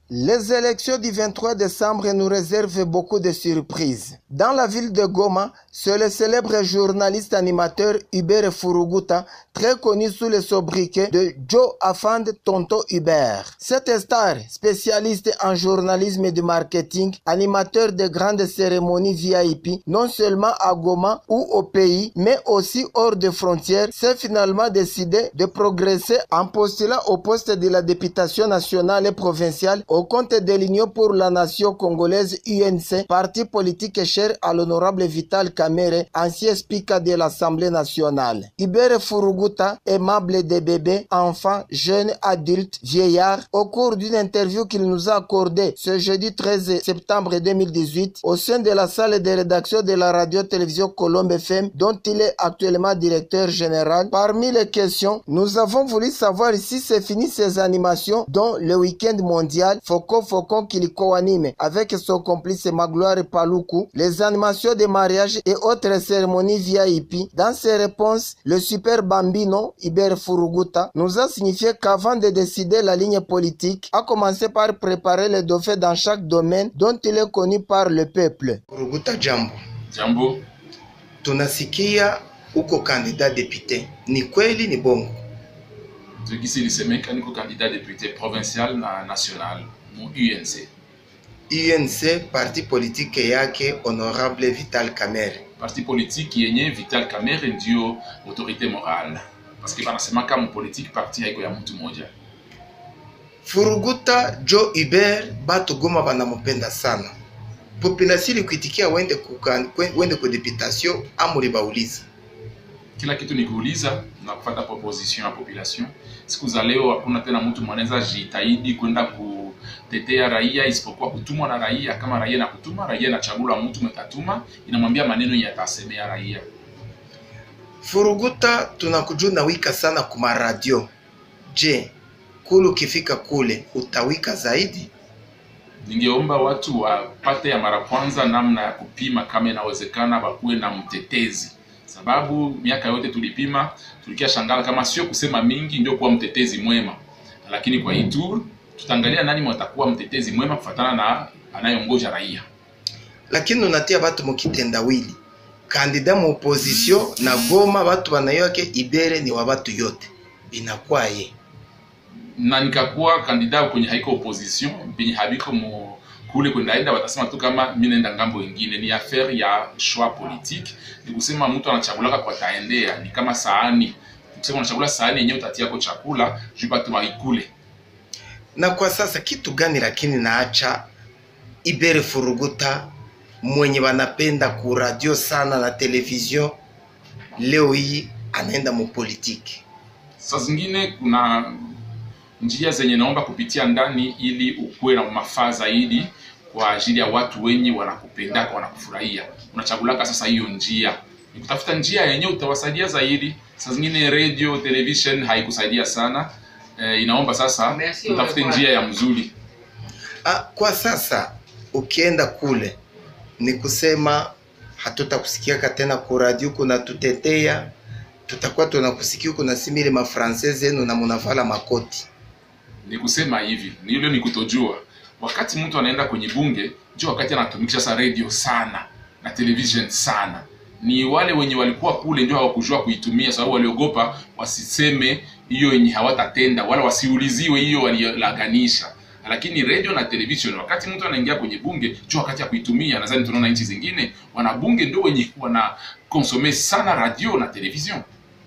Les élections du 23 décembre nous réservent beaucoup de surprises. Dans la ville de Goma, c'est le célèbre journaliste animateur Hubert Furuguta, très connu sous le sobriquet de Joe Afand Tonto Hubert. Cet star, spécialiste en journalisme et de marketing, animateur de grandes cérémonies VIP, non seulement à Goma ou au pays, mais aussi hors de frontières, s'est finalement décidé de progresser en postulant au poste de la députation nationale et provinciale au compte de l'Union pour la nation congolaise UNC, parti politique cher à l'honorable Vital Kamere, ancien speaker de l'Assemblée nationale. Ibere Furuguta, aimable des bébés, enfants, jeunes, adultes, vieillards, au cours d'une interview qu'il nous a accordée ce jeudi 13 septembre 2018 au sein de la salle de rédaction de la radio-télévision Colombe FM dont il est actuellement directeur général. Parmi les questions, nous avons voulu savoir si c'est fini ces animations dont le week-end mondial Foko Fokon qui le co-anime avec son complice Magloire Paluku, les animations de mariage et autres cérémonies VIP. Dans ses réponses, le super bambino Iber Furuguta nous a signifié qu'avant de décider la ligne politique, a commencé par préparer les dauphins dans chaque domaine dont il est connu par le peuple. Furuguta, jambo. Jambo. Tunasikia uko kandida depute, ni kweli ni bongo? Tukisi lisemeka niko candidat député provincial na national mu UNC. UNC parti politique yake honorable Vital Kamerhe. Parti politique yenye Vital Kamerhe ndio autorité morale, paske banasemaka mu politique parti haiko ya mtu moja. Furuguta Joe Hubert, batu Goma banamupenda sana, population ilikuitikia wende kukan, wende ku deputation amuri bauliza kila kitu ni kuuliza na kupata proposition ya population. Siku za leo hakuna tena mtu mwanaweza jitahidi kwenda kutetea raia isipokuwa kutumwa na raia. Kama raia na kutuma, raia inachagula mtu metatuma, inamwambia maneno yenye atasemea raia. Furuguta, tunakujuna wika sana kuma radio. Je, kule ukifika kule utawika zaidi? Ningeomba watu wapate ya mara kwanza namna ya kupima kama inawezekana, bakuwe na mtetezi sababu miaka yote tulipima, tulikia shangala kama sio kusema mingi ndio kuwa mtetezi mwema, lakini kwa hii tour tutaangalia nani mwatakuwa mtetezi mwema kufatana na anayeongoza raia. Lakini unatia batu mukitendawili, kandida mu opposition na Goma, batu banayoake Ibere ni wa batu yote, binakwaye na nikakuwa kandida kwenye haiko opposition benye habiko mu kule kwendaenda watasema tu kama mimi naenda ngambo ingine. Ni affaire ya choix politique, ni kusema mtu anachagulaka kwa taendea, ni kama sahani kusema unachagula sahani yenyewe utatiako chakula juu batu waikule. Na kwa sasa kitu gani lakini naacha Ibere Furuguta mwenye wanapenda ku radio sana na television, leo hii anaenda mu politiki? Saa zingine kuna njia zenye naomba kupitia ndani ili ukuwe na mafaa zaidi kwa ajili ya watu wenye wanakupendaka wanakufurahia. Unachagulaka sasa hiyo njia, ni kutafuta njia yenyewe utawasaidia zaidi. Saa zingine radio television haikusaidia sana e, inaomba sasa utafute njia ya mzuri. Ah, kwa sasa ukienda kule ni kusema hatutakusikiaka tena ku radio kuna tutetea, tutakuwa tunakusikia kuna simile mafrancais zenu na munavala makoti ni kusema hivi nilo ni kutojua wakati mtu anaenda kwenye bunge ndio wakati anatumikisha sasa radio sana na television sana ni wale wenye walikuwa kule ndio hawakujua kuitumia sababu waliogopa wasiseme hiyo yenye hawatatenda wala wasiuliziwe hiyo waliolaganisha lakini radio na television wakati mtu anaingia kwenye bunge ndio wakati ya kuitumia nadhani tunaona nchi zingine wanabunge ndio wenye wana konsome sana radio na television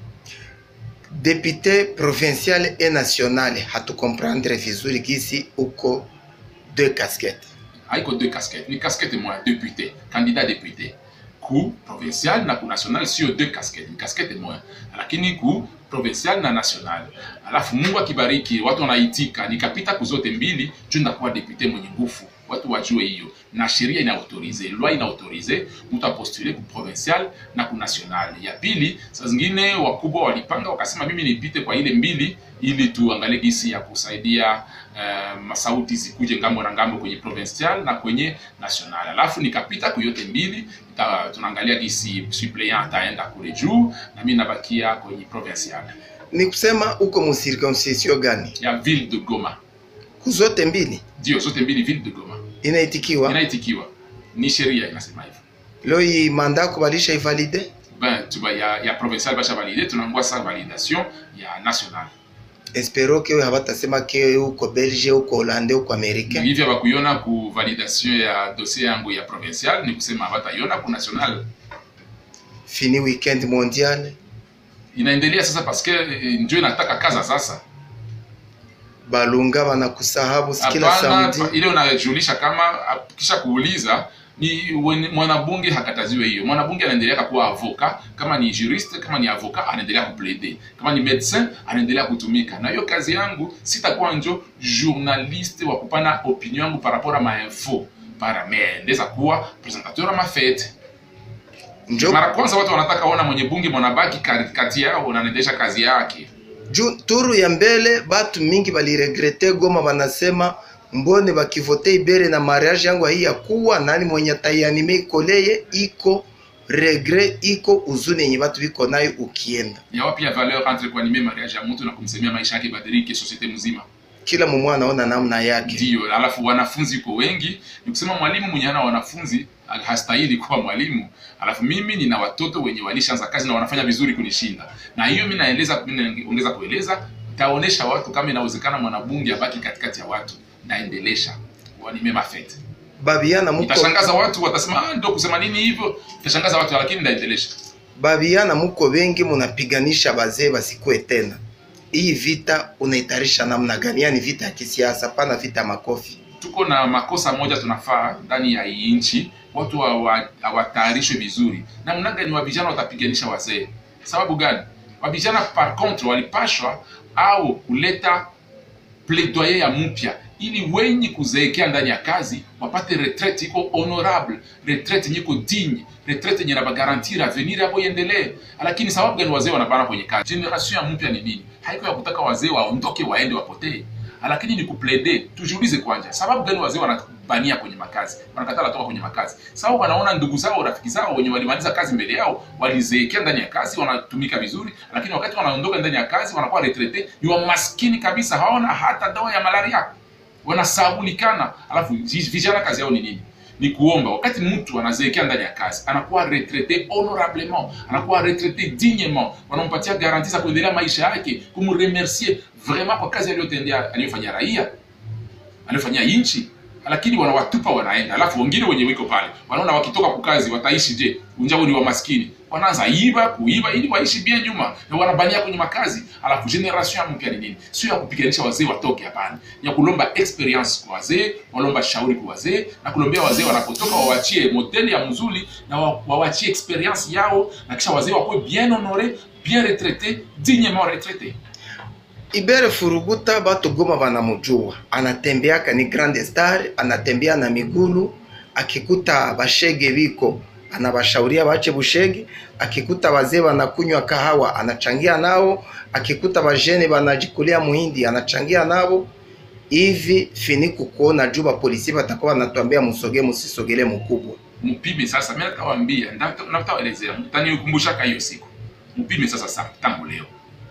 député provincial et national hatukomprendre vizuri gisi uko deux casquettes haiko deux casquettes ni casquette moya député candidat député ku provincial na ku national sio deux casquettes ni casquette moya lakini ku provincial na national alafu mungu akibariki watu wanaitika nikapita kuzote mbili juu ndakuwa député mwenye nguvu watu wajue hiyo na sheria ina autorize loi ina autorize mtu apostule ku provincial na ku national ya pili saa zingine wakubwa walipanga wakasema mimi nipite kwa ile mbili ili tuangalie gisi ya kusaidia uh, masauti zikuje ngambo na ngambo kwenye provincial na kwenye national alafu nikapita kuyote mbili ta, tunaangalia gisi suppleant ataenda kule juu na mimi nabakia kwenye provincial ni kusema uko mu circoncision gani ya ville de Goma kuzote mbili ndio zote mbili ville de Goma inaitikiwa inaitikiwa ni sheria inasema hivyo leo hii manda yako balisha ivalide ben tuba ya, ya provincial basha valide tunangoa sa validation ya national espero ke habatasema ke uko belge uko holande uko americain hivyo bakuiona ku validation ya dossier yangu ya provincial ni kusema bataiona ku national fini weekend mondial inaendelea sasa paske eh, njo inataka kaza sasa balunga banakusahabu kila hapana samedi ile unajulisha kama ah, kisha kuuliza ni wen- mwanabunge hakataziwe hiyo mwanabunge anaendelea kuwa avoka kama ni juriste kama ni avoka anaendelea kuplaide kama ni medecin anaendelea kutumika na hiyo kazi yangu sitakuwa njo journaliste wa kupana opinion yangu par rapport a mainfo para me ndeza kuwa presentateur a mafete njo mara kwanza watu wanataka ona mwenye bunge mwanabaki kati- kati yao na anaendesha kazi yake juu turu ya mbele batu mingi baliregrete Goma, banasema mbone bakivote Ibere na mariage yangu hii ya kuwa nani mwenye taianime ikoleye iko regret iko uzuni yenye batu biko nayo ukienda ya wapi ya valeur entre kuanime mariage ya mtu na kumsemea maisha yake badilike societe mzima kila mumwe anaona namna yake. ndio alafu wanafunzi uko wengi ni kusema mwalimu mwenye ana wanafunzi hastahili kuwa mwalimu alafu mimi nina watoto wenye walishaanza kazi na wanafanya vizuri kunishinda na hiyo mi naeleza mi naongeza kueleza taonesha watu kama inawezekana mwanabunge abaki katikati ya watu naendelesha wanime mafete Babiana muko itashangaza watu watasema ah, ndo kusema nini hivyo itashangaza watu lakini ndaendelesha babiana muko bengi munapiganisha bazee basikue tena. Hii vita unaitarisha namna gani? Yani vita ya kisiasa, pana vita ya makofi. tuko na makosa moja tunafaa ndani ya hii nchi watu hawa- hawatayarishwe vizuri namna gani wa vijana watapiganisha wazee sababu gani wa vijana par contre walipashwa au kuleta plaidoyer ya mpya ili wenye kuzeekea ndani ya kazi wapate retraite iko honorable retraite yenye iko digne retraite yenye nabagarantir avenir yabo iendelee lakini sababu gani wazee wanabana kwenye kazi generation ya mpya ni nini haiko ya kutaka wazee waondoke waende wapotee lakini ni kuplede tujiulize kwanja sababu gani wazee wanabania kwenye makazi wanakatala toka kwenye makazi sababu wanaona ndugu zao rafiki zao wenye walimaliza kazi mbele yao walizeekea ndani ya kazi wanatumika vizuri lakini wakati wanaondoka ndani ya kazi wanakuwa retrete ni wamaskini kabisa hawana hata dawa ya malaria wanasabulikana alafu vi- vijana kazi yao ni nini ni kuomba wakati mtu anazeekea ndani ya kazi anakuwa retraite honorablement anakuwa retraite dignement wanampatia garanti za kuendelea maisha yake kumremercier vraiment kwa kazi aliyotendea aliyofanyia raia aliyofanyia nchi lakini wanawatupa wanaenda alafu wengine wenye wiko pale wanaona wakitoka kukazi wataishi je unjao ni wa maskini wanaanza iba kuiba ili waishi bien nyuma na wanabania kwenye makazi alafu generation ya mpya ni nini sio ya kupiganisha wazee watoke hapana ni ya kulomba experience kwa wazee walomba shauri kwa wazee na kulombea wazee wanapotoka wawachie modeli ya mzuri na wa- wawachie experience yao na kisha wazee wakuwe bien honore bien retraite dignement retraite Ibere Furuguta batu Goma banamujua, anatembeaka ni grande star, anatembea na migulu. Akikuta bashege biko anabashauria bache bushege, akikuta wazee banakunywa kahawa anachangia nao, akikuta bajene banajikulia muhindi anachangia nabo. Hivi fini kukuona juba polisi batakuwa banatuambia musoge musisogele mukubwa. mpime sasa mimi natawaambia natawaelezea mtanikumbushaka hiyo siku mpime sasa sa tangu leo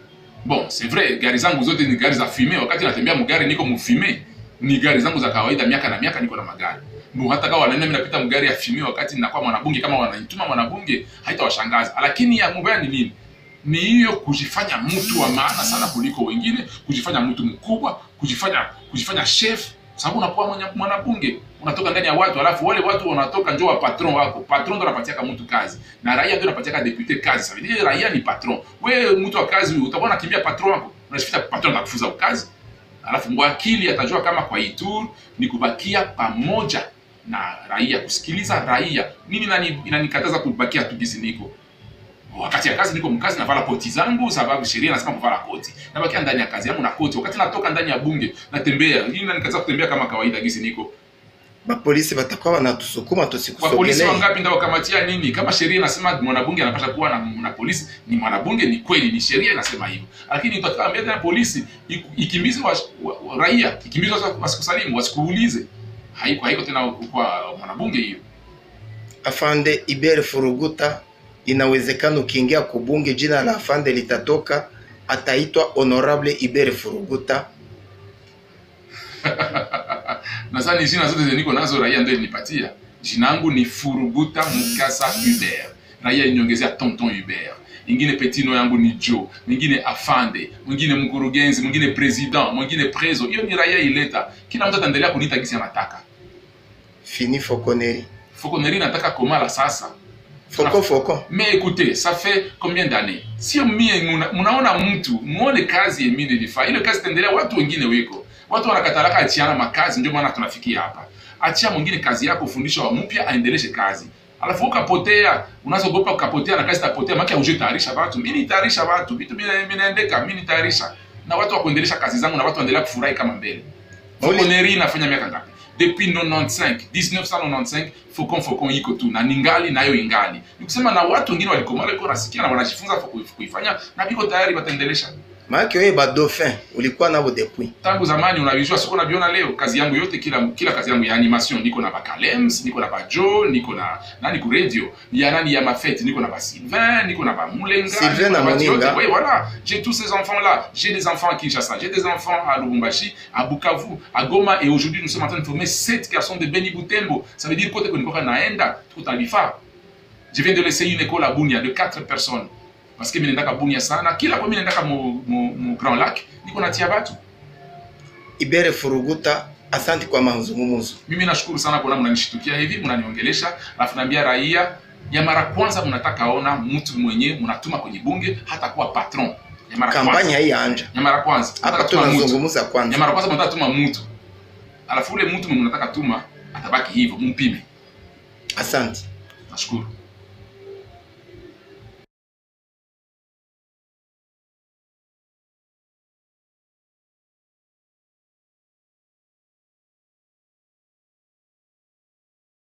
bon c'est vrai gari zangu zote ni gari za fume wakati natembea mgari niko mfume ni gari zangu za kawaida miaka na miaka niko na magari Mbu hata kama wanaenda mimi napita mgari ya fume wakati ninakuwa mwanabunge kama wananituma mwanabunge haitawashangaza lakini ya mubaya ni nini ni hiyo kujifanya mtu wa maana sana kuliko wengine kujifanya mtu mkubwa kujifanya kujifanya chef sababu unakuwa mwenye- mwanabunge unatoka ndani ya watu alafu wale watu wanatoka njo wa patron wako patron ndo anapatiaka mtu kazi na raia ndio anapatiaka depute kazi sasa vile raia ni patron wewe mtu wa kazi utakuwa unakimbia patron wako unashifita patron atakufuza kazi alafu mwakili atajua kama kwa Ituri ni kubakia pamoja na raia kusikiliza raia nini nani inanikataza kubakia tu gizi niko wakati ya kazi niko mkazi navala koti zangu sababu sheria nasema kuvala koti nabakia ndani ya kazi yangu na koti wakati natoka ndani ya bunge natembea hii inanikataza kutembea kama kawaida gizi niko Bapolisi batakuwa wanatusukuma kwa polisi tusikusogelee. wangapi ndio wakamatia nini kama sheria inasema mwanabunge anapaswa kuwa na, na polisi ni mwanabunge ni kweli ni sheria inasema hivyo lakini utaambia tena polisi iku- ikimbize wa, wa, wa, raia ikimbize wasi- wasikusalimu wasikuulize haiko haiko tena kwa mwanabunge hiyo Afande Ibere Furuguta, inawezekana ukiingia kubunge jina la afande litatoka, ataitwa Honorable Ibere Furuguta. nadhani jina zote zenye niko nazo raia ndio ilinipatia jina yangu ni furuguta mukasa hubert raia iniongezea tonton hubert ingine petino yangu ni jo mwingine afande mwingine mkurugenzi mwingine president mwingine prezo hiyo ni raia ileta kila mtu ataendelea kuniita gisi anataka fini fokoneri fokoneri nataka komala sasa foko foko mais écoutez ça fait combien d'années sio mie muna- munaona mtu muone kazi yemi nilifaa ile kazi taendelea watu wengine weko watu wanakatalaka achiana makazi ndio maana tunafikia hapa achia mwingine kazi yako ufundisha wa mpya aendeleshe kazi alafu ukapotea unazogopa ukapotea na kazi tapotea maki auje tayarisha watu mimi nitayarisha watu vitu vina- vinaendeka mimi nitayarisha na watu wa kuendelesha kazi zangu na watu waendelea kufurahi kama mbele Uli- Fokoneri inafanya miaka ngapi depuis 95 1995 fokon fokon iko tu na ningali nayo ingali nikusema na watu wengine walikomala iko nasikia na wanajifunza ku- kuifanya na biko tayari wataendelesha maake oye badofin ulikuwa nabo depuis tangu zamani unavijua siko naviona leo kazi yangu yote kila kila kazi yangu ya animation niko na bakalems niko na bajo niko na nani ku radio ya nani ya mafete niko na basylvain niko na bamulenga Sylvain niko na batu yote. Moninga. oui voilà j'ai tous ces enfants là j'ai des enfants à Kinshasa j'ai des enfants à Lubumbashi à Bukavu à Goma et aujourd'hui nous sommes en train de former sept garçons de Beni Butembo ça veut dire kote kwenye naenda tuko tunalifaa je viens de laisser une école à Bunia de quatre personnes parce que mimi naendaka Bunia sana kila kwa mimi naendaka mu, mu, mu Grand Lac niko natia batu ibere furuguta asanti kwa mazungumuzo mimi nashukuru sana kuona mnanishitukia hivi mnaniongelesha alafu naambia raia ya mara kwanza mnataka ona mtu mwenye mnatuma kwenye bunge hata kuwa patron ya mara kampanya kwanza hii yaanja ya mara kwanza hapa Mnataka tuma mtu. tunazungumuza ya kwanza mara kwanza mnataka tuma mtu alafu ule mtu mnataka tuma atabaki hivyo mumpime asanti nashukuru